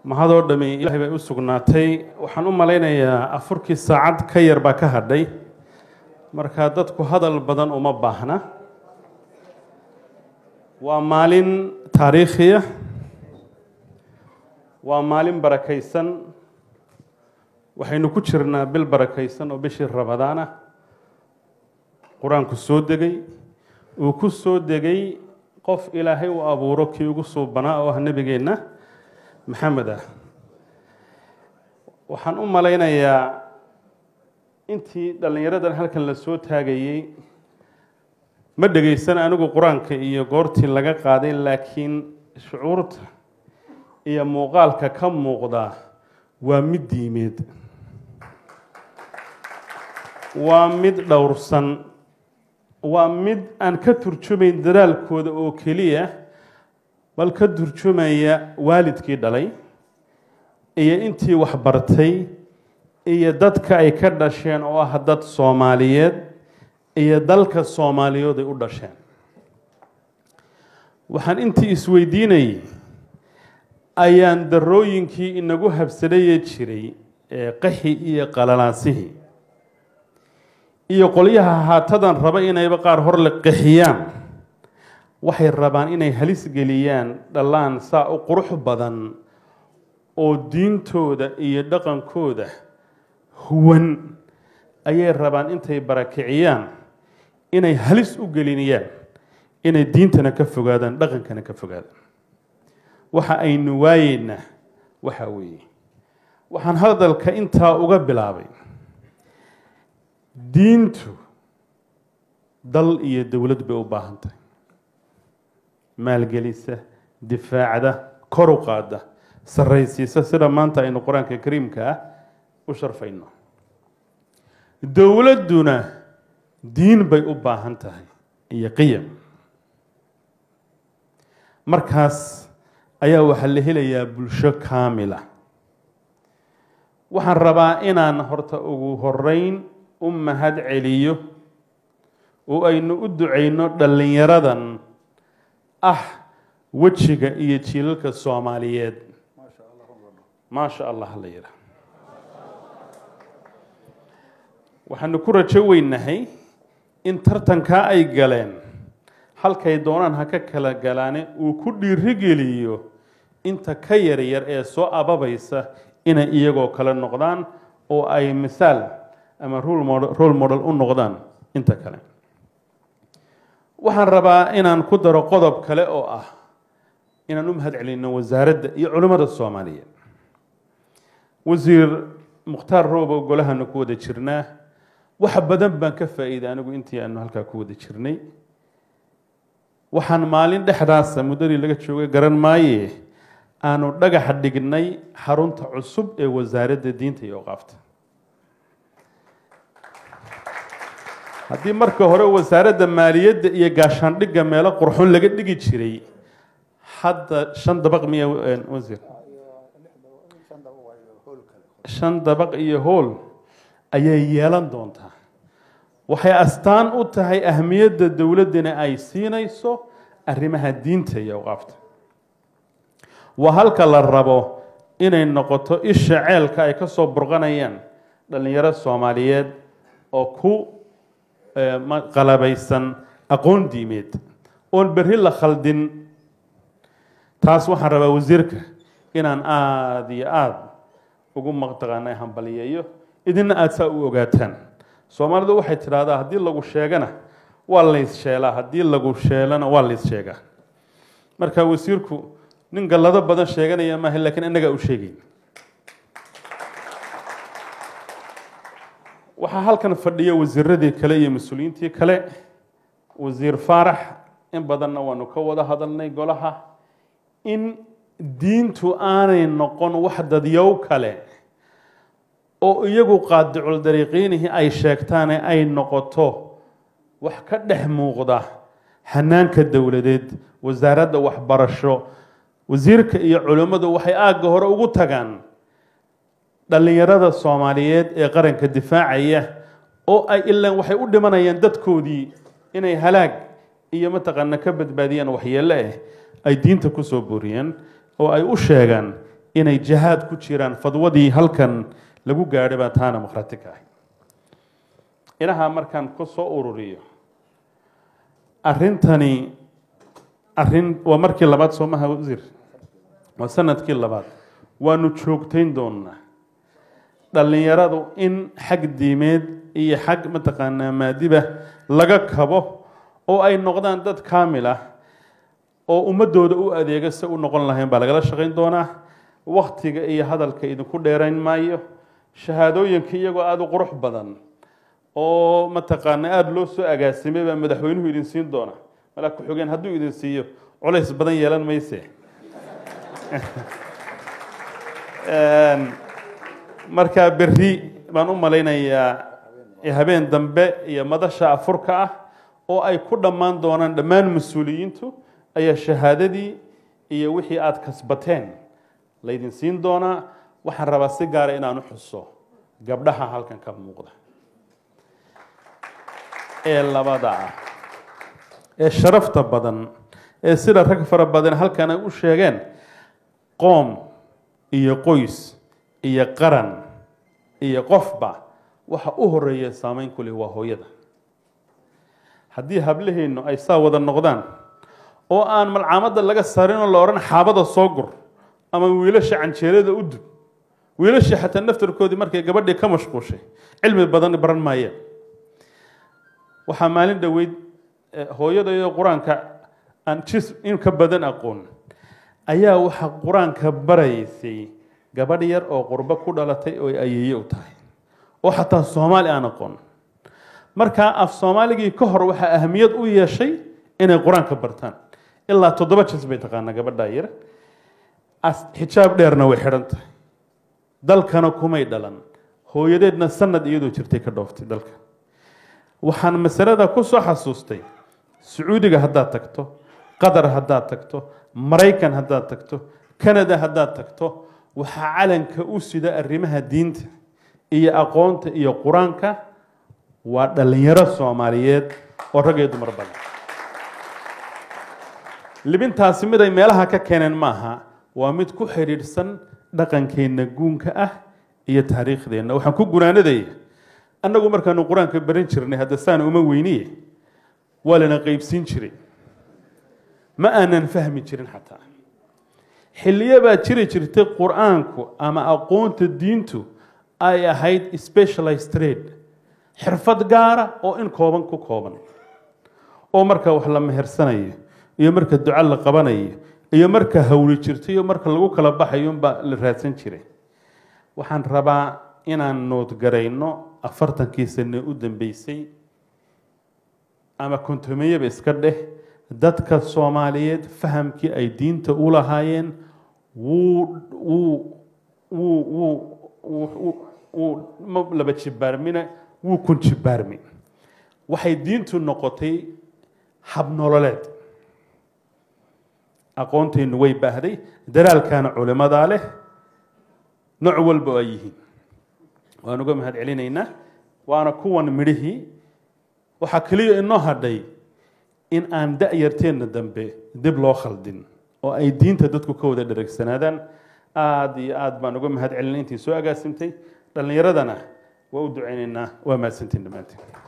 mahadoo dhami ilahay bay u sugnaatay waxaan u malaynayaa afurkii saacad ka yar baa ka hadhay markaa dadku hadal badan uma baahna waa maalin taariikhiya waa maalin barakaysan waxaynu ku jirnaa bil barakaysan oo bishii rabadaan ah qur-aanku soo degay uu ku soo degay qof ilaahay uu abuuro kii ugu suubanaa oo ah nebigeenna maxamed ah waxaan u malaynayaa intii dhallinyaradan halkan la soo taagayey ma dhegaysan anigu qur-aanka iyo goortii laga qaaday laakiin shucuurta iyo muuqaalka ka muuqda waa mid diimeed waa mid dhowrsan waa mid aan ka turjumayn dadaalkooda oo keliya bal ka turjumaya waalidkii dhalay iyo intii waxbartay iyo dadka ay ka dhasheen oo ah dad soomaaliyeed iyo dalka soomaaliyood ay u dhasheen waxaan intii isweydiinayay ayaan darooyinkii inagu habsadhaye jiray ee qaxi iyo qalalaasihii iyo qolyaha haatadan raba inayba qaar hor la qaxiyaan waxay rabaan inay halis geliyaan dhallaan saa u qurux badan oo diintooda iyo dhaqankooda huwan ayay rabaan intay barakiciyaan inay halis u gelinayaan inay diintana ka fogaadaan dhaqankana ka fogaadaan waxa aynu waayeynaa waxa weeye waxaan hadalka intaa uga bilaabay diintu dal iyo dowlad bay u baahan tahay maalgelisa difaacda kor u qaada sarraysiisa sida maanta aynu qur-aanka kariimka ah u sharfayno dowladduna diin bay u baahan tahay iyo qiyam markaas ayaa waxaa la helayaa bulsho kaamila waxaan rabaa inaan horta ugu horeyn u mahad celiyo oo aynu u ducayno dhallinyaradan ah wejiga iyo jiilalka soomaaliyeed maasha allah la yidhaah waxaanu ku rajo weynahay in tartankaa ay galeen halkay doonaan ha ka kala galaane uu ku dhiirigeliyo inta ka yaryar ee soo ababaysa inay iyagoo kale noqdaan oo ay misaal ama role model u noqdaan inta kale waxaan rabaa inaan ku daro qodob kale oo ah inaan u mahad celino wasaaradda iyo culimmada soomaaliyeed wasiir mukhtaar roobo golahanu ku wada jirnaa wax badan baan ka faa'iiday anigu intii aanu halkaa ku wada jirnay waxaan maalin dhexdaasa muddadii laga joogay garan maaye aanu dhagaxa dhignay xarunta cusub ee wasaaradda diinta iyo oqaafta haddii marka hore wasaaradda maaliyadda iyo gaashaandhigga meelo qurxon laga dhigi jiray hadda shan dabaq miya wasiir shan dabaq iyo hool ayay yeelan doontaa waxay astaan u tahay ahmiyadda dowladdana ay siinayso arrimaha diinta iyo awqaafta waa halka la rabo inay noqoto isha ceelka ay ka soo burqanayaan dhallinyaro soomaaliyeed oo ku qalabaysan aqoon diimeed oon berri la khaldin taas waxaan rabaa wasiirka inaan aada iyo aada ugu maqtaqaana hambaliyeeyo idinna aada saa u ogaataan soomaalidu waxay tidhaahdaa haddii lagu sheegana waa lays sheelaa haddii lagu sheelana waa lays sheegaa marka wasiirku nin gallado badan sheeganaya maaha lakiin innagaa u sheegayn waxaa halkan fadhiya wasiiradii kale iyo mas-uuliyiintii kale wasiir faarax in badanna waanu ka wada hadalnay golaha in diintu aanay noqon wax dadyow kale oo iyagu qaadicul dariiqiinihii ay sheegtaane ay noqoto wax ka dhex muuqda hanaanka dowladeed wasaaradda waxbarasho wasiirka iyo culimmadu waxay aagga hore ugu tagaan dhallinyarada soomaaliyeed ee qaranka difaacaya oo ay ilaan waxay u dhimanayaan dadkoodii inay halaag iyo mataqaana ka badbaadiyaan waxyeelle ah ay diinta ku soo booriyeen oo ay u sheegaan inay jihaad ku jiraan fadwadii halkan lagu gaadhay baa taana makhrati ka ahay inahaa markaan ku soo ururiyo arrintani arrin waa markii labaad soomaha wasiir waa sanadkii labaad waanu joogtayn doonaa dhallinyaradu in xag diimeed iyo xag mataqaanaa maadiba laga kabo oo ay noqdaan dad kaamil ah oo ummadooda u adeega se u noqon lahayn baa lagala shaqayn doonaa waktiga iyo hadalka idinku dheerayn maayo shahaadooyinka iyagoo aada u qurux badan oo mataqaana aada loo soo agaasimay baa madaxweynuhu idin siin doona malaa ku-xigeen hadduu idin siiyo culays badan yeelan mayse markaa berri baan u malaynayaa habeen dambe iyo madasha afurka ah oo ay ku dhammaan doonaan dhammaan mas-uuliyiintu ayaa shahaadadii iyo wixii aada kasbateen laydin siin doonaa waxaan rabaa si gaara inaan u xuso gabdhaha halkan ka muuqda ee labada ah ee sharafta badan ee sida rag fara badan halkan ay u sheegeen qoom iyo qoys iyo qaran iyo qofba waxa u horeeya saameyn ku leh waa hooyada haddii hablaheennu ay saa wada noqdaan oo aan malcaamadda laga sarin oo la odhan xaabada soo gur ama wiilasha canjeelada u dub wiilashii xataa naftarkoodii markay gabadhii ka mashquushay cilmi badan baran maayeen waxaa maalin dhoweyd hooyadayoo qur-aanka aan jis in ka badan aqoon ayaa waxaa qur-aanka baraysay gabadh yar oo qurbo ku dhalatay oo ayeeye u tahay oo xataa soomaali aan aqoon markaa af soomaaligii ka hor waxaa ahamiyad u yeeshay inay qur-aanka bartaan ilaa toddoba jes bay taqaanaa gabadhaa yar xijaab dheerna way xidhan tahay dalkana kumay dhalan hooyadeedna sanad iyadoo jirtay ka dhooftay dalka waxaan masalada ku soo xasuustay sacuudiga haddaad tagto qatar haddaad tagto maraykan haddaad tagto canada haddaad tagto waxaa calanka u sida arrimaha diinta iyo aqoonta iyo qur-aanka waa dhallinyaro soomaaliyeed oo rag iyo dumar badan libintaasi mid ay meelaha ka keeneen maaha waa mid ku xidhiidhsan dhaqankeenna guunka ah iyo taariikhdeenna waxaan ku gunaanadaya annagu markaanu qur-aanka baran jirnay hadda saan uma weyniye waa lana qeybsiin jiray ma aanan fahmi jirin xataa xilliyo baa jiri jirtay qur-aanku ama aqoonta diintu ay ahayd specialized trade xirfad gaara oo in kooban ku kooban oo marka wax la mehersanayo iyo marka duco la qabanayo iyo marka hawli jirto iyo marka lagu kala baxayo unbaa la raadsan jiray waxaan rabaa inaan noodgarayno afartankii sane u dambeysay ama kontomeyaba iska dheh dadka soomaaliyeed fahamkii ay diinta u lahaayeen wuu wuu wuu wuu wuu ma laba jibaarmina wuu kun jibaarmi waxay diintu noqotay habnololeed aqoonteennu way baahday daraalkaana culimadaa leh nooc walba oo ay yihiin waan uga mahad celinaynaa waana kuwan midhihii waxaa keliya inoo hadhay in aan da-yarteenna dambe dib loo khaldin oo ay diinta dadku ka wada dhareegsanaadaan aada iyo aada baan uga mahad celinay intii soo agaasimtay dhallinyaradana waa u ducaynaynaa waa mahadsantiin dhammaanteen